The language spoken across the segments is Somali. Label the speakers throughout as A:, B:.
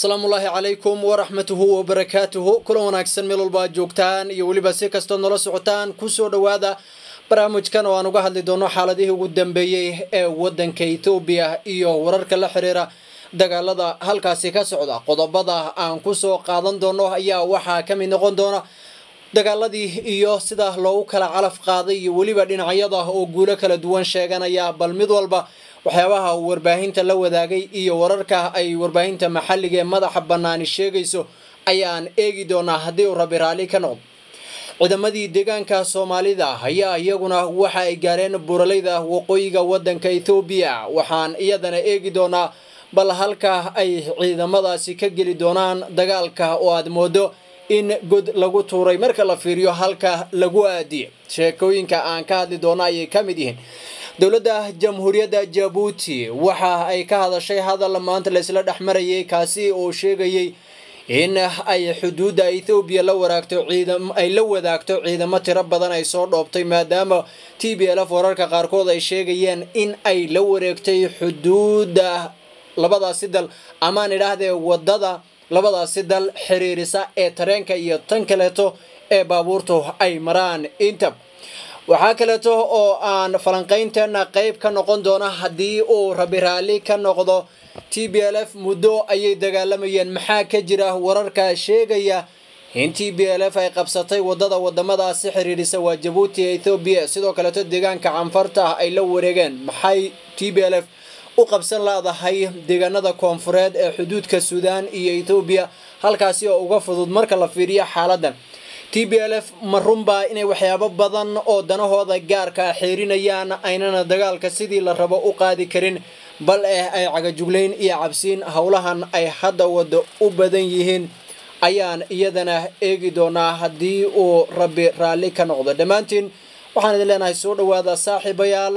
A: asalaamu ullaahi calaykum waraxmatuhu wabarakaatuhu kulan wanaagsan meel walba aad joogtaan iyo weliba si kastood nola socotaan kusoo dhowaada barnaamijkan oo aan uga hadli doono xaaladihii ugu dambeeyey ee wadanka ethoobiya iyo wararka la xiriira dagaalada halkaasi ka socda qodobada aan kusoo qaadan doono ayaa waxaa ka mid noqon doona dagaaladii iyo sida loogu kala calaf qaaday iyo weliba dhinacyada oo guulo kala duwan sheeganaya bal mid walba waxyaabaha uu warbaahinta la wadaagay iyo wararka ay warbaahinta maxalliga ee madaxa bannaani sheegayso ayaan eegi doonaa haddii uu rabi raalli ka noqdo ciidamadii deegaanka soomaalida ayaa iyaguna waxa ay gaareen buuralayda waqooyiga wadanka ethoobiya waxaan iyadana eegi doonaa bal halka ay ciidamadaasi ka geli doonaan dagaalka oo aad moodo in god lagu tuuray marka la fiiriyo halka lagu aadiye sheekooyinka aan ka hadli doono ayay ka mid yihiin dowladda jamhuuriyadda jabuuti waxa ay ka hadashay hadal maanta laysla dhex marayay kaasi oo sheegayay in ay xuduudda ethoobiya la waraagto ciidam ay la wadaagto ciidamo tiro badan ay soo dhoobtay maadaama t b l f wararka qaarkood ay sheegayeen in ay la wareegtay xuduudda labadaasi dal amaan idhaahdee wadada labadaasi dal xiriirisa ee tareenka iyo tan kaleeto ee baabuurtu ay maraan inta waxaa kaleeto oo aan falanqaynteena qeyb ka noqon doona haddii uu rabi raalli ka noqdo t b l f muddo ayay dagaalamayeen maxaa ka jira wararka sheegaya in t b l f ay qabsatay wadada wadamadaasi xiriirisa waa jabuuti ethoobiya sidoo kaleeto deegaanka canfarta ay la wareegeen maxay t b l f u qabsan laadahay deegaanada koonfureed ee xuduudka suudaan iyo ethoobiya halkaasi oo uga fudud marka la fiiriyo xaaladan t b l f ma runbaa inay waxyaabo badan oo danahooda gaarka xiirinayaan aynana dagaalka sidii la rabo u qaadi karin bal eh ay cagajuglayn iyo cabsiin howlahan ay hadda wada u badan yihiin ayaan iyadana eegi doonaa haddii uu rabi raalli ka noqdo dhammaantiin waxaan idin leenahay soo dhawaada saaxiibayaal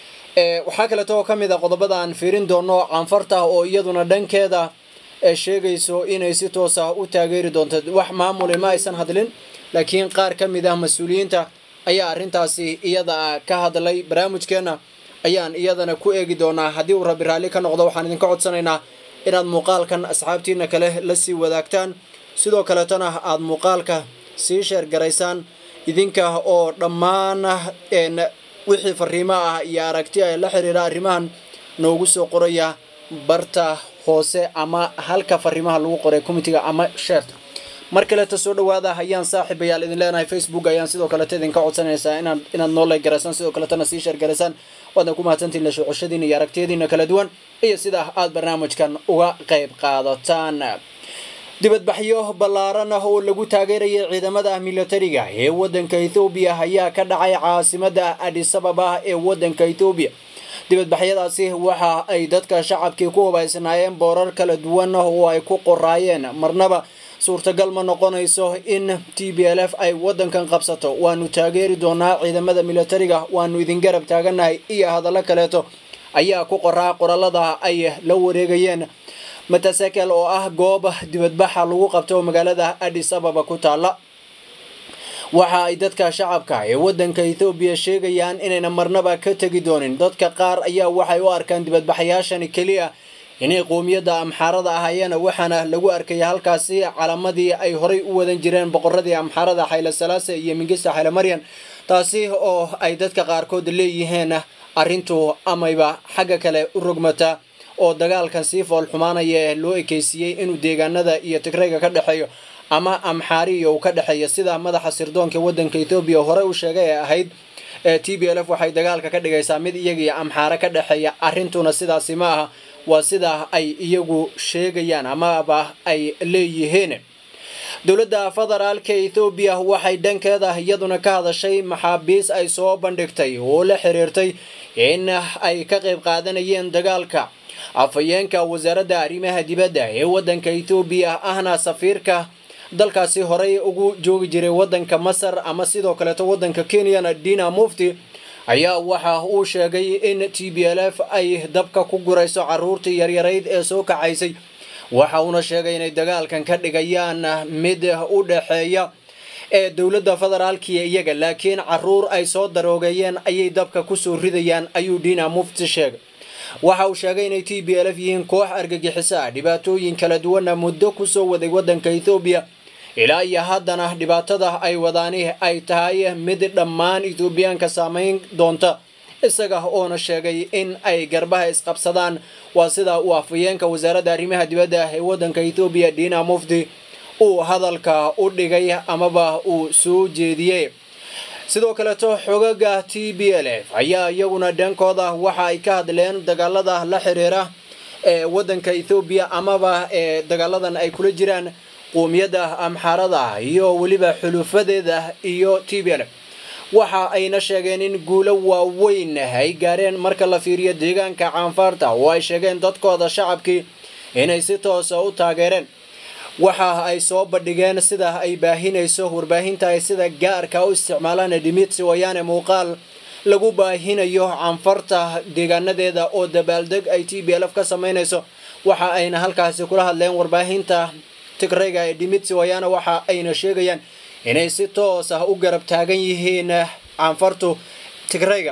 A: waxaa kaleeto oo ka mid a qodobada aan fiirin doono canfarta oo iyaduna dhankeeda sheegayso inay si toos ah u taageeri doonto wax maamuli ma aysan hadlin laakiin qaar ka mid ah mas-uuliyiinta ayaa arrintaasi iyada ka hadlay barnaamijkeena ayaan iyadana ku eegi doonaa haddii uu rabi raalli ka noqdo waxaan idinka codsanaynaa inaad muuqaalkan asxaabtiina kale la sii wadaagtaan sidoo kaleetona aada muuqaalka sii sheergaraysaan idinka oo dhammaan wixii fariimo ah iyo aragti ay la xiriira arrimahan noogu soo qoraya barta hoose ama halka fariimaha lagu qoray committiga ama sheerta mar kaleeta soo dhawaada ayaan saaxiibayaal idin leenahay facebook ayaan sidoo kaleeta idinka codsanaysaa inaad inaad noo like garaysaan sidoo kaletana sii sheer garaysaan waadna ku mahadsantiin la socoshadiina iyo aragtiyadiina kala duwan iyo sida aad barnaamijkan uga qayb qaadataan dibadbaxyo ballaaran ah oo lagu taageerayay ciidamada militariga ee wadanka ethoobiya ayaa ka dhacay caasimada adisababa ee wadanka ethoobiya dibadbaxyadaasi waxa ay dadka shacabkii ku hubaysnaayeen boorar kala duwan oo ay ku qoraayeen marnaba suurtagal ma noqonayso in t b l f ay wadankan qabsato waanu taageeri doonaa ciidamada militariga waanu idin garab taaganahay iyo hadallo kaleeto ayaa ku qoraa qorallada ay la wareegayeen matasakel oo ah goob dibadbaxa lagu qabto magaalada adis ababa ku taala waxa ay dadka shacabka ee wadanka ethoobiya sheegayaan inayna marnaba ka tegi doonin dadka qaar ayaa waxay u arkaan dibadbaxayaashani keliya inay qoomiyadda amxaarada ahaayeen waxaana lagu arkaya halkaasi calamadii ay horay u wadan jireen boqoradii amxaarada xayle salaase iyo mingista xayle maryan taasi oo ay dadka qaarkood leeyihiin arrintu amayba xagga kale u rogmata oo dagaalkan sii fool xumaanaya ee loo ekeysiiyey inuu deegaanada iyo tigrayga ka dhexeeyo ama amxaariya uu ka dhexeeya sida madaxa sirdoonka wadanka ethoobiya hore u sheegay ee ahayd t b l f waxay dagaalka ka dhigaysaa mid iyagiyo amxaare ka dhexeeya arrintuna sidaasi ma aha waa sida ay iyagu sheegayaan amaba ay leeyihiin dowladda federaalka ethoobiya waxay dhankeeda iyaduna ka hadashay maxaabiis ay soo bandhigtay oo la xiriirtay in ay ka qayb qaadanayeen dagaalka afhayeenka wasaaradda arrimaha dibadda ee wadanka ethoobiya ahna safiirka dalkaasi horey ugu joogi jiray wadanka masar ama sidoo kaleeto wadanka kenyana dina mufti ayaa waxa uu sheegay in t b l f ay dabka ku gurayso caruurtii yaryarayd ee soo kacaysay waxa uuna sheegay inay dagaalkan ka dhigayaan mid u dhexeeya ee dowladda federaalkiiyo iyaga laakiin caruur ay soo daroogeeyeen ayay dabka kusoo ridayaan ayuu dina mufti sheegay waxa uu sheegay inay t b l f yihiin koox argagixiso ah dhibaatooyin kala duwana muddo kusoo waday waddanka ethoobiya ilaa iyo haddana dhibaatada ay wadaani ay tahay mid dhammaan ethoobiyaanka saameyn doonta isaga oona sheegay in ay garbaha isqabsadaan waa sida uu afhayeenka wasaaradda arrimaha dibadda ee waddanka ethoobiya dina mufti uu hadalka u dhigay amaba uu soo jeediyey sidoo kaleeto xogaga t b l f ayaa iyaguna dhankooda waxa ay ka hadleen dagaalada la xiriira ee waddanka ethoobiya amaba ee dagaaladan ay kula jiraan qoomiyadda amxaarada iyo weliba xulufadeeda iyo t b l f waxa ayna sheegeen in guulo waaweyn ay gaareen marka la fiiriyo deegaanka caanfaarta oo ay sheegeen dadkooda shacabkii inay si toosa u taageereen waxa ay soo bandhigeen sida ay baahinayso warbaahinta ay sida gaarka u isticmaalaan dimitsi wayaane muuqaal lagu baahinayo canfarta deegaanadeeda oo dabaaldeg ay t b l f ka samaynayso waxa ayna halkaasi kula hadleen warbaahinta tigrayga ee dimitsi wayaane waxa ayna sheegayaan inay si toos ah u garab taagan yihiin canfartu tigrayga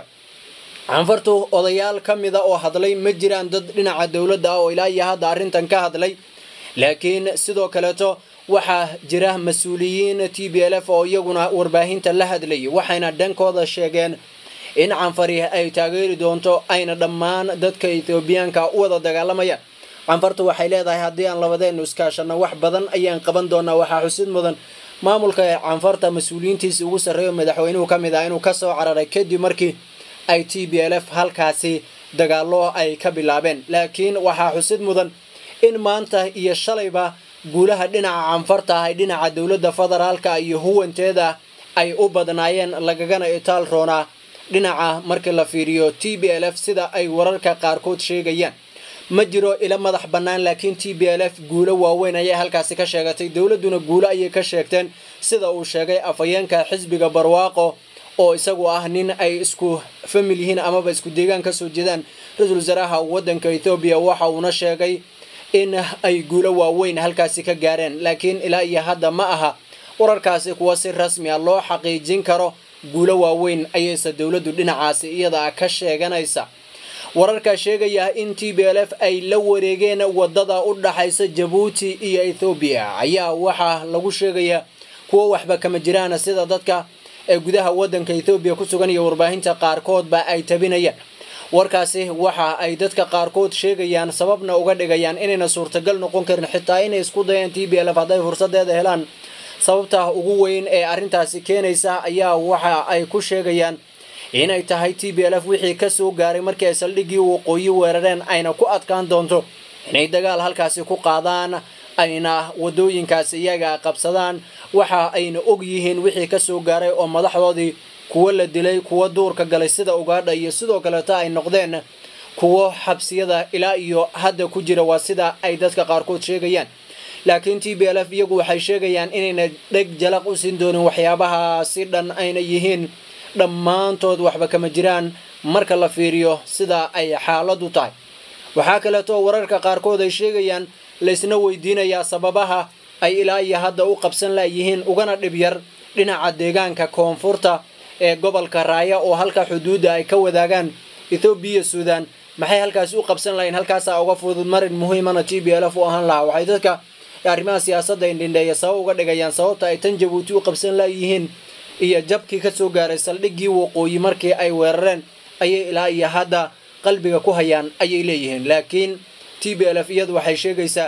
A: canfartu odayaal ka mida oo hadlay ma jiraan dad dhinaca dowladda ah oo ilaa iyo hadda arrintan ka hadlay laakiin sidoo kaleeto waxaa jira mas-uuliyiin t b l f oo iyaguna warbaahinta la hadlayay waxayna dhankooda sheegeen in canfari ay taageeri doonto ayna dhammaan dadka ethoobiyaanka u wada dagaalamayaan canfartu waxay leedahay haddii aan labadeenu iskaashano wax badan ayaan qaban doonaa waxaa xusid mudan maamulka ee canfarta mas-uuliyiintiisa ugu sarreeyo madaxweynuhu ka mid ah inuu kasoo cararay kadib markii ay t b l f halkaasi dagaalo ay ka bilaabeen laakiin waxaa xusid mudan in maanta iyo shalayba guulaha dhinaca canfarta ah ay dhinaca dowladda federaalka iyo huwanteeda ay u badnaayeen lagagana itaal roonaa dhinaca markii la fiiriyo t b l f sida ay wararka qaarkood sheegayaan ma jiro ila madax bannaan laakiin t b l f guulo waaweyn ayay halkaasi ka sheegatay dowladduna guulo ayay ka sheegteen sida uu sheegay afhayeenka xisbiga barwaaqo oo isagu ah nin ay isku famil yihiin amaba isku deegaan kasoo jeedaan ra-iisul wasaaraha waddanka ethoobiya waxa uuna sheegay in ay guulo waaweyn halkaasi ka gaareen laakiin ilaa iyo hadda ma aha wararkaasi kuwa si rasmi a loo xaqiijin karo guulo waaweyn ayayse dowladdu dhinacaasi iyada ka sheeganaysa wararka sheegaya in t b l f ay la wareegeen wadada u dhaxaysa jabuuti iyo ethoobiya ayaa waxaa lagu sheegayaa kuwo waxba kama jiraan sida dadka ee gudaha waddanka ethoobiya ku sugan iyo warbaahinta qaarkoodba ay tabinayaan warkaasi waxa ay dadka qaarkood sheegayaan sababna uga dhigayaan inayna suurtagal noqon karin xitaa inay isku dayeen t b l f hadday fursadeeda helaan sababta ugu weyn ee arrintaasi keenaysa ayaa waxa ay ku sheegayaan inay tahay t b l f wixii kasoo gaaray markii ay saldhiggii waqooyi weerareen ayna ku adkaan doonto inay dagaal halkaasi ku qaadaan ayna wadooyinkaasi iyaga qabsadaan waxa ayna og yihiin wixii kasoo gaaray oo madaxdoodii kuwo la dilay kuwo duurka galay sida ugaadha iyo sidoo kaleeto ay noqdeen kuwo xabsiyada ilaa iyo hadda ku jira waa sida ay dadka qaarkood sheegayaan laakiin t b l f iyagu waxay sheegayaan inayna dheg jalaq u siin doonin waxyaabahaasi dhan ayna yihiin dhammaantood waxba kama jiraan marka la fiiriyo sida ay xaaladu tahay waxaa kaleeto wararka qaarkood ay sheegayaan laysna weydiinayaa sababaha ay ilaa iyo hadda u qabsan layihiin ugana dhib yar dhinaca deegaanka koonfurta ee gobolka raaya oo halka xuduudda ay ka wadaagaan ethoobiya suudan maxay halkaasi u qabsan lahayn halkaasaa uga fudud marin muhiimana t b l f u ahaan lahaa waxay dadka arrimaha siyaasadda indhindheeya sabab uga dhigayaan sababta ay tan jabuuti u qabsan layihiin iyo jabkii kasoo gaaray saldhiggii waqooyi markii ay weerareen ayay ilaa iyo hadda qalbiga ku hayaan ayay leeyihiin laakiin t b l f iyadu waxay sheegaysaa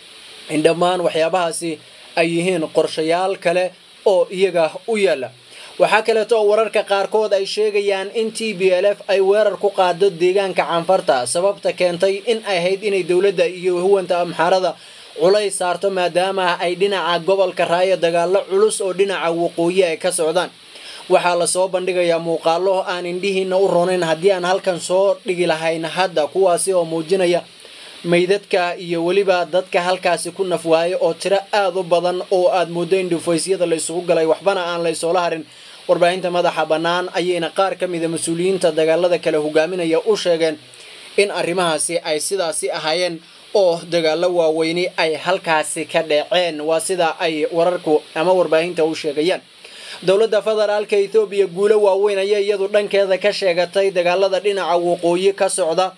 A: in dhammaan waxyaabahaasi ay yihiin qorshayaal kale oo iyaga u yaalla waxaa kaleeto oo wararka qaarkood ay sheegayaan in t b l f ay weerar ku qaado deegaanka canfarta sababta keentay in ay ahayd inay dowladda iyo huwanta amxaarada culays saarto maadaama ay dhinaca gobolka raaya dagaalo culus oo dhinaca waqooyi ay ka socdaan waxaa lasoo bandhigayaa muuqaalo aan indhihiina u ronayn haddii aan halkan soo dhigi lahayn hadda kuwaasi oo muujinaya maydadka iyo weliba dadka halkaasi ku nafwaayay oo tiro aada u badan oo aad mooddo in dhufaysyada la isugu galay waxbana aan la isoola harin warbaahinta madaxa bannaan ayayna qaar ka mida mas-uuliyiinta dagaalada kale hogaaminaya u sheegeen in arrimahaasi ay sidaasi ahaayeen oo dagaalo waaweyni ay halkaasi ka dhaceen waa sida ay wararku ama warbaahinta u sheegayaan dowladda federaalka ethoobiya guulo waaweyn ayay iyadu dhankeeda ka sheegatay dagaalada dhinaca waqooyi ka socda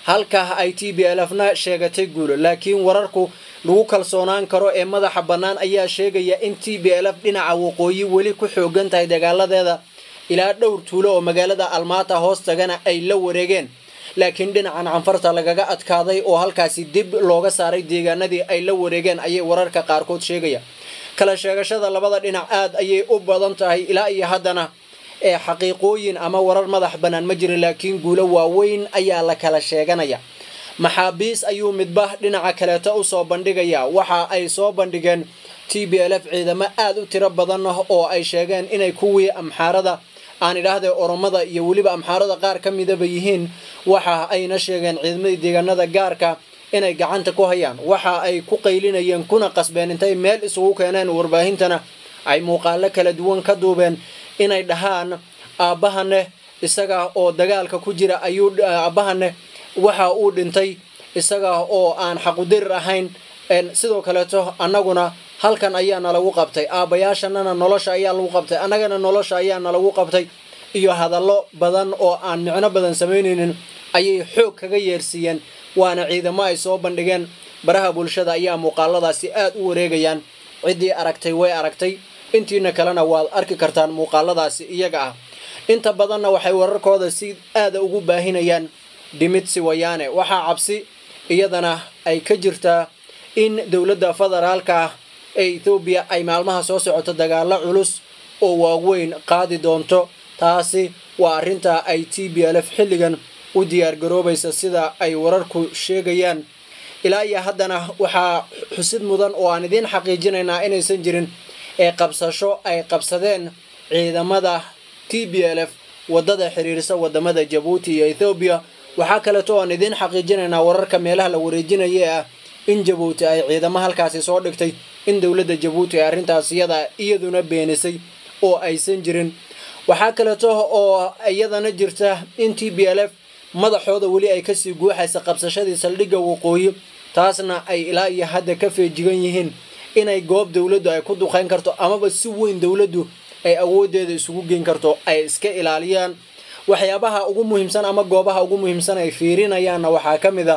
A: halka ay t b l f na sheegatay guulo laakiin wararku lagu kalsoonaan karo ee madaxa bannaan ayaa sheegaya in t b l f dhinaca waqooyi weli ku xoogan tahay dagaaladeeda ilaa dhowr tuulo oo magaalada almaata hoos tagana ay la wareegeen laakiin dhinacan canfarta lagaga adkaaday oo halkaasi dib looga saaray deegaanadii ay la wareegeen ayay wararka qaarkood sheegaya kala sheegashada labada dhinac aad ayay u badan tahay ilaa iyo haddana ee xaqiiqooyin ama warar madax bannaan ma jirin laakiin guulo waaweyn ayaa la kala sheeganaya maxaabiis ayuu midba dhinaca kaleeto usoo bandhigaya waxa ay soo bandhigeen t b l f ciidamo aad u tiro badan oo ay sheegeen inay kuwii amxaarada aan idhaahde oromada iyo weliba amxaarada qaar ka midaba yihiin waxa ayna sheegeen ciidamadii deegaanada gaarka inay gacanta ku hayaan waxa ay ku qaylinayeen kuna qasbeen intay meel isugu keeneen warbaahintana ay muuqaalo kala duwan ka duubeen inay dhahaan aabbahane isaga oo dagaalka ku jira ayuu aabbahane waxa uu dhintay isaga oo aan xaqudirir ahayn sidoo kaleeto annaguna halkan ayaa nalagu qabtay aabbayaashanana nolosha ayaa lagu qabtay annagana nolosha ayaa nalagu qabtay iyo hadallo badan oo aan micno badan samaynaynin ayay xoog kaga yeersiiyeen waana ciidamo ay soo bandhigeen baraha bulshada ayaa muuqaaladaasi aad u wareegayaan ciddii aragtay way aragtay intiina kalena waad arki kartaan muuqaaladaasi iyaga ah inta badanna waxay wararkooda si aada ugu baahinayaan dhimitsi wayaane waxaa cabsi iyadana ay ka jirtaa in dowladda federaalka ah ee ethoobiya ay maalmaha soo socoto dagaalo culus oo waaweyn qaadi doonto taasi waa arrinta ay t b l f xilligan u diyaargaroobaysa sida ay wararku sheegayaan ilaa iyo haddana waxaa xusid mudan oo aan idiin xaqiijinaynaa inaysan jirin ee qabsasho ay qabsadeen ciidamada t b l f waddada xiriirsa wadamada jabuuti iyo ethoobiya waxaa kaleeto aan idiin xaqiijinaynaa wararka meelaha la wareejinaya ah in jabuuti ay ciidamo halkaasi soo dhigtay in dowladda jabuuti ay arrintaas iyada iyaduna beenisay oo aysan jirin waxaa kaleeto oo iyadana jirta in t b l f madaxooda weli ay kasii guuxaysa qabsashadii saldhigga waqooyi taasna ay ilaa iyo hadda ka feejigan yihiin inay goob dowladdu ay ku duqeyn karto amaba si weyn dowladdu ay awooddeeda isugu geyn karto ay iska ilaaliyaan waxyaabaha ugu muhiimsan ama goobaha ugu muhiimsan ay fiirinayaanna waxaa ka mid a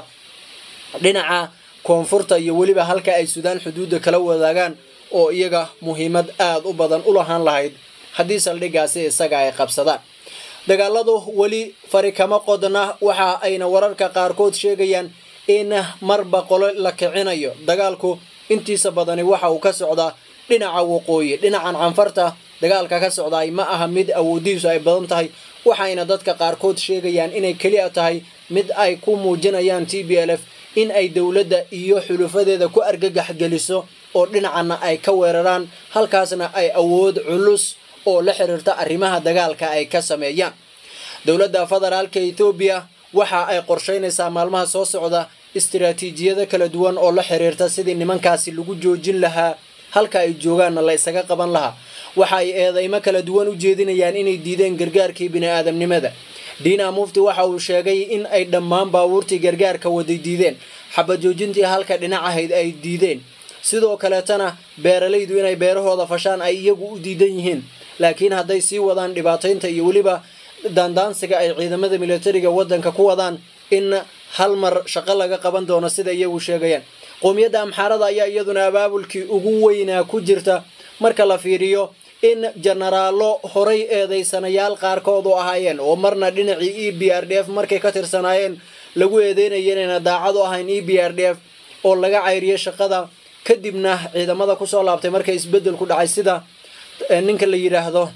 A: dhinaca koonfurta iyo weliba halka ay suudaan xuduudda kala wadaagaan oo iyaga muhiimad aada u badan u lahaan lahayd haddii saldhiggaasi isaga ay qabsadaan dagaaladu weli fari kama qodna waxa ayna wararka qaarkood sheegayaan in marba qolo la kicinayo dagaalku intiisa badani waxa uu ka socdaa dhinaca waqooyi dhinacan canfarta dagaalka ka socdaay ma aha mid awoodihiisu ay badan tahay waxayna dadka qaarkood sheegayaan inay keliya tahay mid ay ku muujinayaan t b l f in ay dowladda iyo xulufadeeda ku argagax geliso oo dhinacana ay ka weeraraan halkaasna ay awood culus oo la xiriirta arrimaha dagaalka ay ka sameeyaan dowladda federaalka ethoobiya waxa ay qorsheynaysaa maalmaha soo socda istiraatiijiyado kala duwan oo la xiriirta sidii nimankaasi lagu joojin lahaa halka ay joogaanna la isaga qaban lahaa waxa ay eedeymo kala duwan u jeedinayaan inay diideen gargaarkii bini-aadamnimada diina mufti waxa uu sheegay in ay dhammaan baabuurtii gargaarka waday diideen xabajoojintii halka dhinac ahayd ay diideen sidoo kaleetana beeralaydu inay beerahooda fashaan ay iyagu u diidan yihiin laakiin hadday sii wadaan dhibaataynta iyo weliba daandaansiga ay ciidamada militariga waddanka ku wadaan in hal mar shaqo laga qaban doono sida iyagu sheegayaan qowmiyadda amxaarada ayaa iyaduna abaabulkii ugu weynaa ku jirta marka la fiiriyo in jenaraallo horay eedaysanayaal qaarkood u ahaayeen oo marna dhinacii e b r d f markay ka tirsanaayeen lagu eedeynaya inayna daacad u ahayn e b r d f oo laga cayriyay shaqada kadibna ciidamada kusoo laabtay markay isbeddel ku dhacay sida ninka la yidhaahdo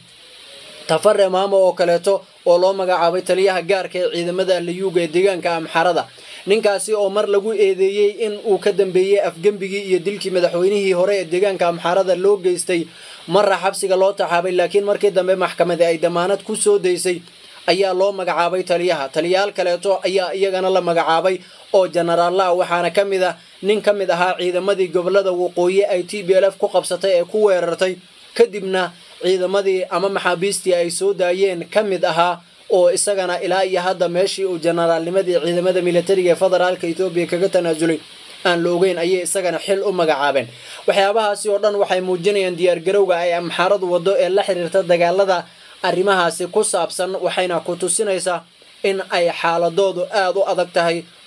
A: tafare maamo oo kaleeto oo loo magacaabay taliyaha gaarka ee ciidamada layuuga ee deegaanka amxarada ninkaasi oo mar lagu eedeeyey in uu ka dambeeyey afgembigii iyo dilkii madaxweynihii hore ee deegaanka amxarada loo geystay marra xabsiga loo taxaabay laakiin markii dambe maxkamadi ay damaanad ku soo daysay ayaa loo magacaabay taliyaha taliyayaal kaleeto ayaa iyagana la magacaabay oo jenaraalla ah waxaana ka mid ah nin ka mid ahaa ciidamadii gobolada waqooyi ay t b l f ku qabsatay ee ku weerartay kadibna ciidamadii ama maxaabiistii ay soo daayeen ka mid ahaa oo isagana ilaa iyo hadda meeshii uu jenaraalnimadii ciidamada militariga ee federaalka etoobiya kaga tanaasulay aan la ogeyn ayay isagana xil u magacaabeen waxyaabahaasi oo dhan waxay muujinayaan diyaargarowga ay amxaaradu waddo ee la xiriirta dagaalada arrimahaasi ku saabsan waxayna ku tusinaysaa in ay xaaladoodu aada u adag tahay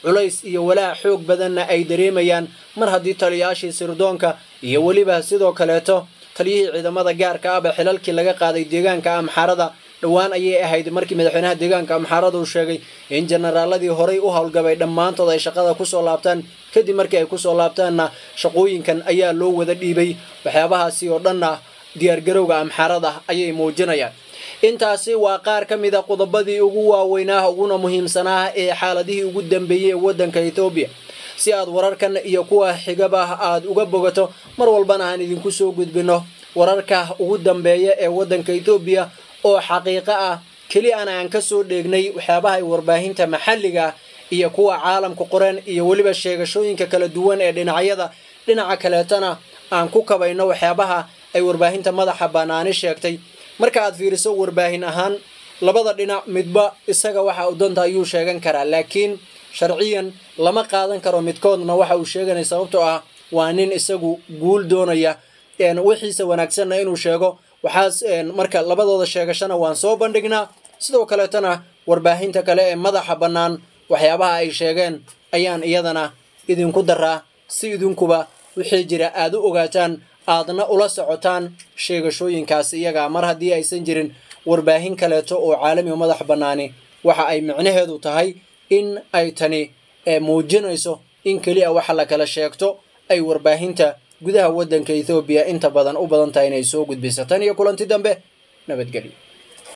A: culays iyo walaac xoog badanna ay dareemayaan mar haddii taliyayaashii sirdoonka iyo weliba sidoo kaleeto taliyihii ciidamada gaarka ahba xilalkii laga qaaday deegaanka amxaarada dhowaan ayay ahayd markii madaxweynaha deegaanka amxaarada uu sheegay in jenaraaladii horey u howlgabay dhammaantood ay shaqada kusoo laabtaan kadib markii ay kusoo laabtaanna shaqooyinkan ayaa loo wada dhiibay waxyaabahaasi oo dhanna diyaargarowga amxaarada ayay muujinayaan intaasi waa qaar ka mid a qodobadii ugu waaweynaa uguna muhiimsanaa ee xaaladihii ugu dambeeyey ee waddanka ethoobiya si aad wararkan iyo kuwa xigaba aad uga bogato mar walbana aan idinku soo gudbino wararka ugu dambeeya ee waddanka ethoobiya oo xaqiiqo ah keli ana aan ka soo dheegnay waxyaabaha ay warbaahinta maxalliga iyo kuwa caalamka qoran iyo weliba sheegashooyinka kala duwan ee dhinacyada dhinaca kaleetana aan ku kabayno waxyaabaha ay warbaahinta madaxa bannaani sheegtay marka aad fiiriso warbaahin ahaan labada dhinac midba isaga waxa uu danta ayuu sheegan karaa laakiin sharciyan lama qaadan karo midkoodna waxa uu sheeganaya sababtoo ah waa nin isagu guul doonaya wixiisa wanaagsanna inuu sheego waxaas marka labadooda sheegashana waan soo bandhignaa sidoo kaleetana warbaahinta kale ee madaxa bannaan waxyaabaha ay sheegeen ayaan iyadana idinku daraa si idinkuba wixii jira aad u ogaataan aadna ula socotaan sheegashooyinkaas iyaga mar haddii aysan jirin warbaahin kaleeto oo caalami o madax bannaani waxa ay micnaheedu tahay in ay tani muujinayso in keli a waxa la kala sheegto ay warbaahinta gudaha waddanka ethoobiya inta badan u badan tahay inay soo gudbisataan iyo kulanti dambe nabadgelyo